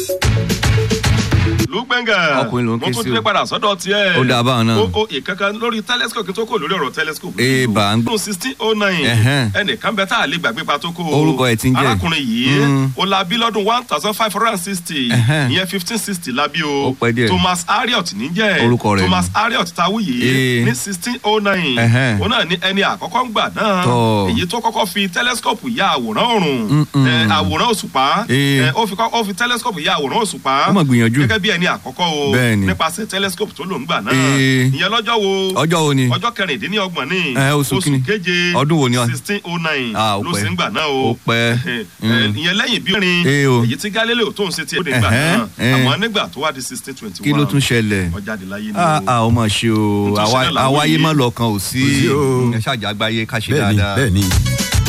lùgbẹ́ngà Ọkùnrin ló ń ké mo tún sí dé o. padà sọ́dọ̀ tiẹ̀. Ó dáa báwọn náà. o o ìkankan lórí telescope kí n tó kò lórí ọ̀rọ̀ telescope. Ee, bá ń gbọ́. gbọ́. sixteen oh nine Ẹ̀hẹ́n. ẹnìkan bẹ tá a lè gbàgbé pa tó kó. Orúkọ ẹ̀ ti ń jẹ́. arákùnrin yìí Mm. o la bí lọ́dún one thousand five hundred and sixty Ẹ̀hẹ́n. ìyẹn fifteen sixty la bí o. Ó pẹ́ díẹ̀. Thomas Harriot níjẹ́ Orúkọ rẹ̀ Thomas Harriot tawu yìí Ee. ní sixteen oh nine Ẹ̀hẹ́n. òun náà ní ẹni àkọ́kọ́ ń gbà náà Tọ́. èyí tó kọ́kọ́ fi telescope ya àwòrán ọ̀run Mm-mm. ẹ, àwòrán òṣùpá Ee. ẹ, ó fi kọ́- ó fi telescope ya àwòrán òṣùpá Ó mà gbìyànjú. gẹ́gẹ́ bí ẹni àkọ́kọ́ o Bẹ́ẹ̀ni. nípasẹ̀ telescope tó lò ń gbà náà Ee. ìyẹn lọ́jọ́ wo ọjọ́ wo ni. ọjọ́ kẹrìndínlọ́gbọ̀n ní Ẹ, oṣù kíni? keje Ọdún wo ni ọ? sixteen oh nine Ah, ó ló pẹ́. sì ń gbà náà o Ó pẹ́. Ẹ, Mm. ìyẹn lẹ́yìn bí rin Ee o. èyí tí Galileo tó ń ṣe ti ó de gbà Ẹ̀hẹ́n, náà ẹ̀. àmọ́ nígbà tó wá di sixteen twenty one kí ló tún ṣẹlẹ̀. ọjà àdìláyé ni a a o. ó mà ṣe o Nítorí àwa- ṣẹlẹ̀ làwọn àwáyé yìí. má lọ́kàn ò sí Kò sí o. ẹ ṣàjà àgbáyé ká ṣe bẹ́ẹ̀ni dáadáa. bẹ́ẹ̀ni.